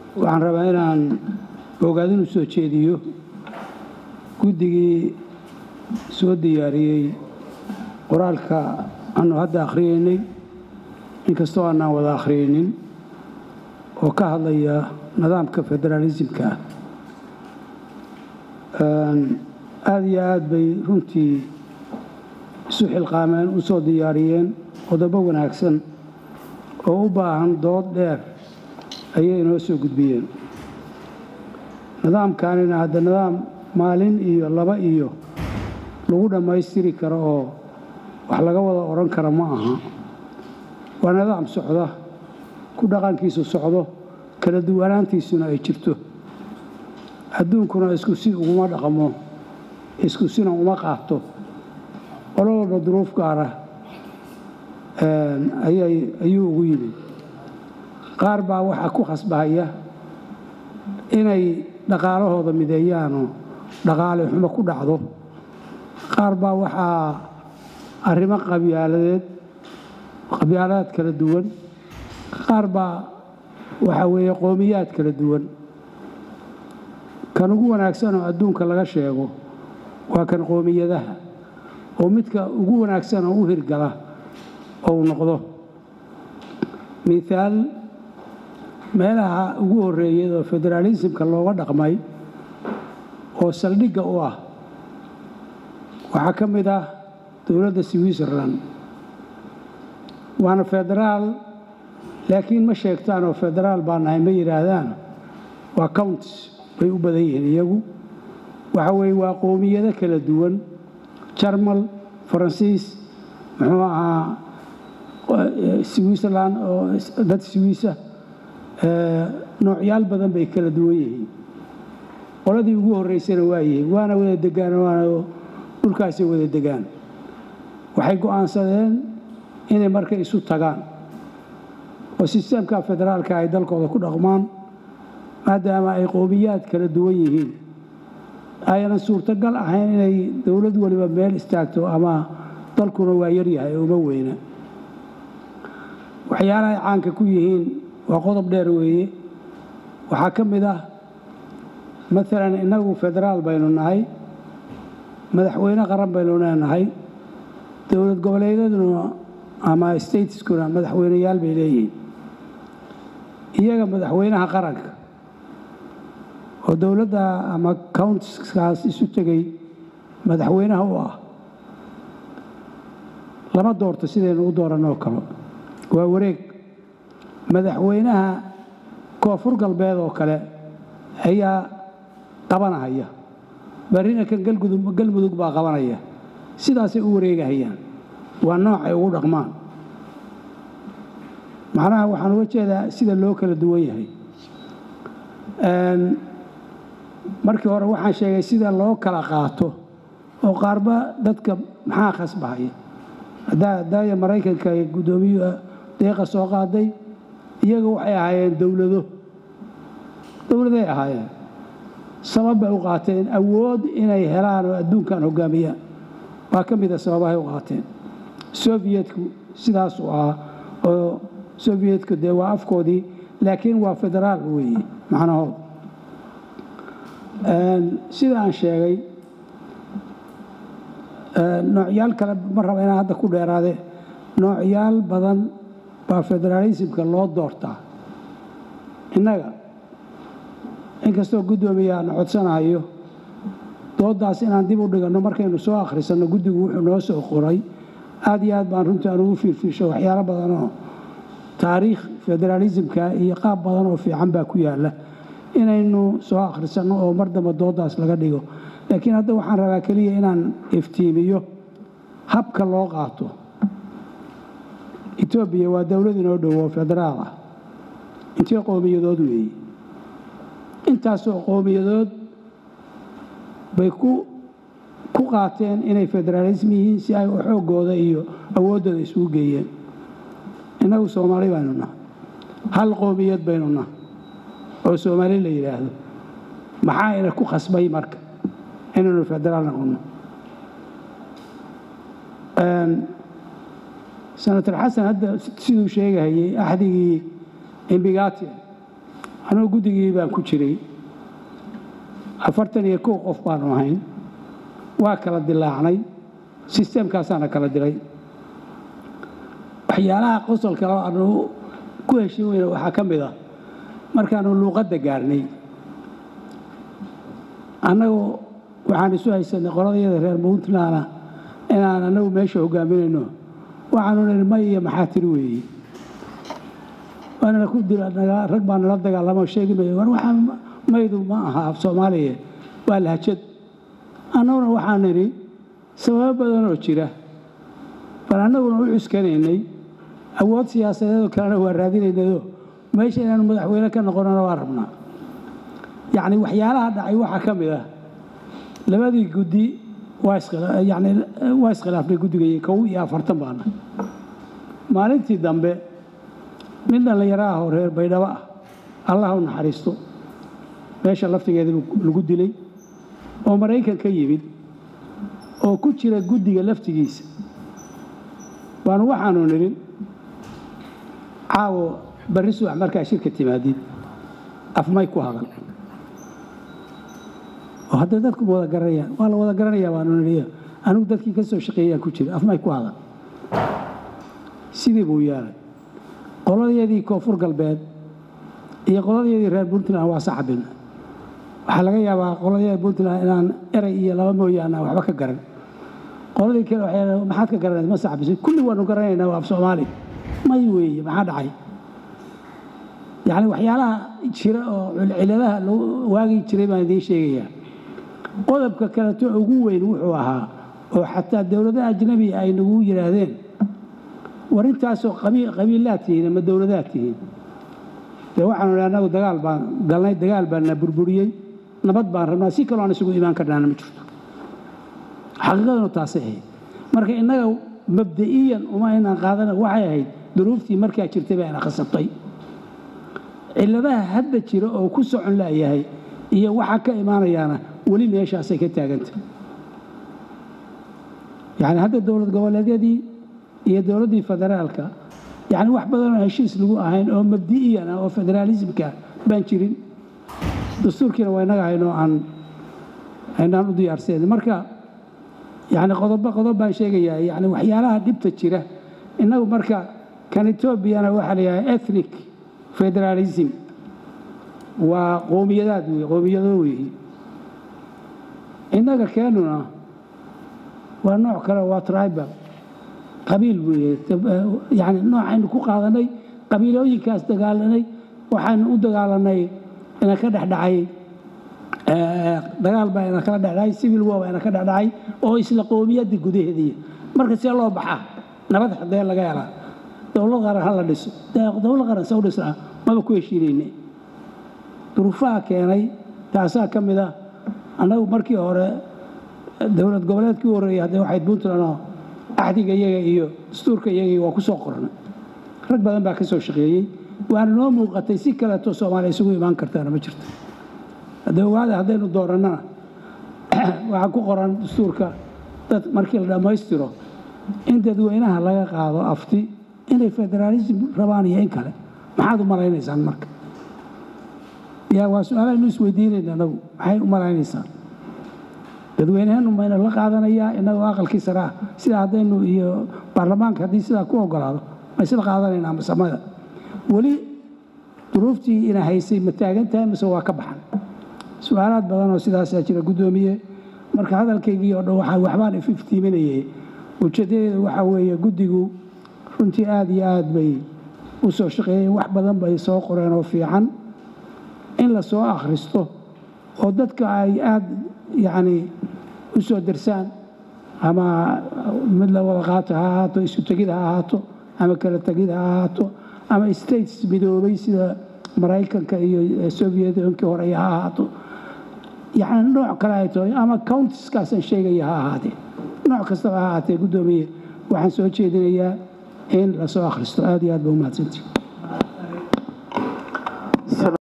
waxaan rabaa inaan ogaadin u soo jeediyo guddigii soo diyaariyey qoraalka aanu hadda akhriyeynay inkastoo aanaan wada akhriyeynin oo ka hadlaya nidaamka federaalisimka ah aada iyo aad bay runtii isu xilqaameen u soo diyaariyeen qodobo wanaagsan oo u baahan dood dheer ayay inoo soo gudbiyeen nidaamkanina hadda nidaam maalin iyo laba iyo lagu dhammaystiri karo oo wax laga wada odhan kara ma aha waa nidaam socda ku dhaqankiisu socdo kala duwanaantiisuna ay jirto adduunkuna isku si uguma dhaqmo isku sina uma qaato qolo walba duruuf gaara ayuu ugu yimid qaar baa waxaa ku khasbahaya inay dhaqaalahooda mideeyaanoo dhaqaale xumo ku dhacdo qaar baa waxaa arrimo qabyaaladeed qabyaalaad kala duwan qaar baa waxaa weeye qowmiyaad kala duwan kan ugu wanaagsanoo adduunka laga sheego waa kan qoomiyadaha oo midka ugu wanaagsan oo u hirgala ou noqdo mithaal meelaha ugu horreeyay oo federaalisimka looga dhaqmay oo saldhigga u ah waxaa ka mid ah dowladda switzerland waana federaal laakiin ma sheegtaan oo federaal baa nahay ma yidhaahdaan waa counts bay u badan yihiin iyagu waxa weeye waa qoomiyado kala duwan jarmal faransiis muxuu ahaa switzerland oo dad swiisa noocyaal badan bay kala duwan yihiin qoladii ugu horreysana waa yihiin waana wada degaan waana dhulkaasay wada degaan waxay go'aansadeen inay marka isu tagaan oo sisteemka federaalka ay dalkooda ku dhaqmaan maadaama ay qowmiyaad kala duwan yihiin aynan suurtagal ahayn inay dowlad waliba meel istaagto ama dalkuna waa yaryahay uma weyna waxyaalahay caanka ku yihiin waa qodob dheer weeye waxaa ka mid ah maalan innagu federaal baynu nahay madaxweyne qaran baynu leenahay dowlad goboleedyaduna ama stateskuna madaxweyneyaal bay leeyihiin iyaga madaxweynaha qaranka oo dowladda ama countiskaas isu tegay madaxweynaha u ah lama doorto sidaynu u dooranoo kale waa wareeg madaxweynaha koonfur galbeed oo kale ayaa qabanahaya barrina kan galmudug baa qabanaya sidaasay u wareegahayaan waa nooc ay ugu dhaqmaan macnaha waxaan uga jeedaa sida loo kala duwan yahay markii hore waxaan sheegay sida loo kala qaato oo qaarba dadka maxaa khasbahaya daaya maraykanka guddoomiyu deeqa soo qaaday iyaga waxay ahaayeen dowlado dowladay ahaayeen sabab bay u qaateen awood inay helaan oo adduunkan hoggaamiyaan waa ka mida sababahay u qaateen soviyetku sidaasuu ahaa oo soviyetku dee waa afkoodii laakiin waa federaal weeye macnahood sida aan sheegay noocyaal kale ma raba inaan hadda ku dheeraade noocyaal badan baa federaalisimka loo doortaa innaga inkastoo guddoomiya aan codsanahayo dooddaas inaan dib u dhiganno markaynu soo akhrisanno guddigu wuxuu noo soo qoray aad iyo aad baan runtii aan ugu fiirfiisho waxyaalo badan oo taariikh federaalisimka iyo qaab badan oo fiican baa ku yaalla inaynu soo akhrisanno oo mar damba dooddaas laga dhigo laakiin hadda waxaan rabaa keliya inaan iftiimiyo habka loo qaato etoobiya waa dowlad inoo dhowo federaal ah intee qowmiyadood weeye intaasoo qowmiyadood bay ku ku qaateen inay federaalism yihiin si ay xooggooda iyo awooddooda isugu geeyeen innagu soomaali baynu nahay hal qowmiyad baynu nahay oo soomaali la yidhaahdo maxaa ina ku khasbay marka inaynu federaal noqonno senator xasan hadda siduu sheegahayey axdigii imbigati anugu guddigii baan ku jiray afartan iyo kow qof baanu ahayn waa kala dilaacnay sisteemkaasaana kala diray waxyaalaha qosolka aanu ku heshin weyne waxaa ka mid ah markaanu luuqadda gaarnay annagu waxaan isu haysanay qoladayada reer puntlandna inaan annagu meesha hogaaminayno waxaanu nihi may iyo maxaa tiri weeye waanana ku dilanaga rag baa nala dagaalamo sheegi mayo war waxaa maydu ma aha af soomaaliya waa lahjad annaguna waxaan nidhi sababo badanoo jira bal annaguna u cuskanaynay awood siyaasadeedoo kalena waa raadinaynayoo meesha inaanu madaxweyne ka noqonana waa rabnaa yacni waxyaalaha dhacay waxaa ka mid ah labadii guddi yani waa iskhilaafnay guddigay kow iyo afartan baana maalintii dambe nin dhallinyaro ah oo reer baydhabo ah allah u naxariisto meesha laftigeeda lagu dilay oo maraykan ka yimid oo ku jira guddiga laftigiisa baanu waxaanu nidhi caawo barri subax markaa shirka timaadid afmay ku hadal oo hadday dadku wada garanayaan waa la wada garanayaa baanu nidhi anigu dadkii ka soo shaqeeyaan ku jira afmay ku hadal sidii buu yeelay qoladeedii koonfur galbeed iyo qoladeedii reer puntland waa saxabin waxaa laga yaabaa qoladeeda puntland inaan eray iyo laba mooyaane aan waxba ka garan qoladii kale waxay maxaad ka garanayd ma saxabisay kulli waanu garanaynaa waa af soomaali may weeye maxaa dhacay yacni waxyaalaha jira oo ciladaha waagii jiray baan idiin sheegayaa qodobka kaleto ugu weyn wuxuu ahaa oo xataa dowladaha ajnabiga ay nagu yidhaahdeen war intaasoo qabiilaad tihiin ama dowladaad tihiin dee waxaanu idhi annagu dagaal baan galnay dagaal baana burburiyey nabad baan rabnaa si kaloo aan isugu imaan karnaana ma jirto xaqiiqadanu taasay ahayd marka innaga mabda'iyan uma inaan qaadana waxay ahayd duruuftii markaa jirtay baa ina khasabtay cilladaha hadda jira oo ku socon la'yahay iyo waxa ka imaanayaana weli meeshaasay ka taagantay yacni hadda dowlad goboleedyadii iyo dowladdii federaalka yacni wax badanoo heshiis lagu ahayn oo mabdi'iyan ah oo federaalismka baan jirin dastuurkiina waa innaga haynoo aan aynaan u diyaarsayn marka yacni qodobo qodob baan sheegayaa yacni waxyaalaha dhibta jira innagu marka kan etoobiyana waxaa la yidhaha ethnic federalism waa qoomiyadaad wey qoomiyado weeye innaga keenuna waa nooc kale waa tribal qabiil weeye yani noocaynu ku qaadanay qabiilooyinkaas dagaalanay waxaynu u dagaalanay ina ka dhexdhacay dagaal baa ina kala dhexdhacay civil war baa ina ka dhexdhacay oo isla qoomiyadda gudaheediya marka see loo baxaa nabad xadee laga helaa dowlad qaran ha la dhiso dowlad qaran se u dhisnaa maba ku heshiinayne duruufaha keenay taasaa ka mid ah annagu markii hore dowlad goboleedkii u horreeyay haddee waxayd puntland oo axdiga iyaga iyo dastuurka iyagii waa ku soo qornay rag badan baa ka soo shaqeeyey waana noo muuqatay si kaleeto soomaaliya isugu imaan kartaana ma jirto haddee ogaada haddaynu doorannana waxaa ku qoran dastuurka dad markii la dhammaystiro in dadweynaha laga qaado afti inay federaalism rabaan iyo in kale maxaad u malaynaysaan marka yaa waa su-aalahaynu isweydiinayna anagu maxay u malaynaysaan dadweyneheenu mayna la qaadanayaa innagoo aqalkii sare ah sida haddaynu iyo baarlamaanka haddii sidaa ku ogolaado may sida qaadanaynaa masamada weli duruuftii ina haysay ma taagan tahay mise waa ka baxan su-aalaad badan oo sidaasaa jira guddoomiye marka hadalkaygii oo dhan waxaa waxbaan ififtiiminayay ujeeddadeeda waxaa weeye guddigu runtii aad iyo aad bay u soo shaqeeyeen wax badan bay soo qoreen oo fiican in la soo akhristo oo dadka ay aad yacni u soo darsaan ama mid la wada qaato ha ahaato isu tegid ha ahaato ama kala tegid ha ahaato ama states midoobay sida maraykanka iyo soviet unkii hore ha ahaato yacni nooc kale ay tahay ama countiskaasaan sheegaya ha ahaatee nooc kastaba ha ahaatee guddoomiye waxaan soo jeedinayaa in la soo akhristo aad iyo aad ba u mahadsantii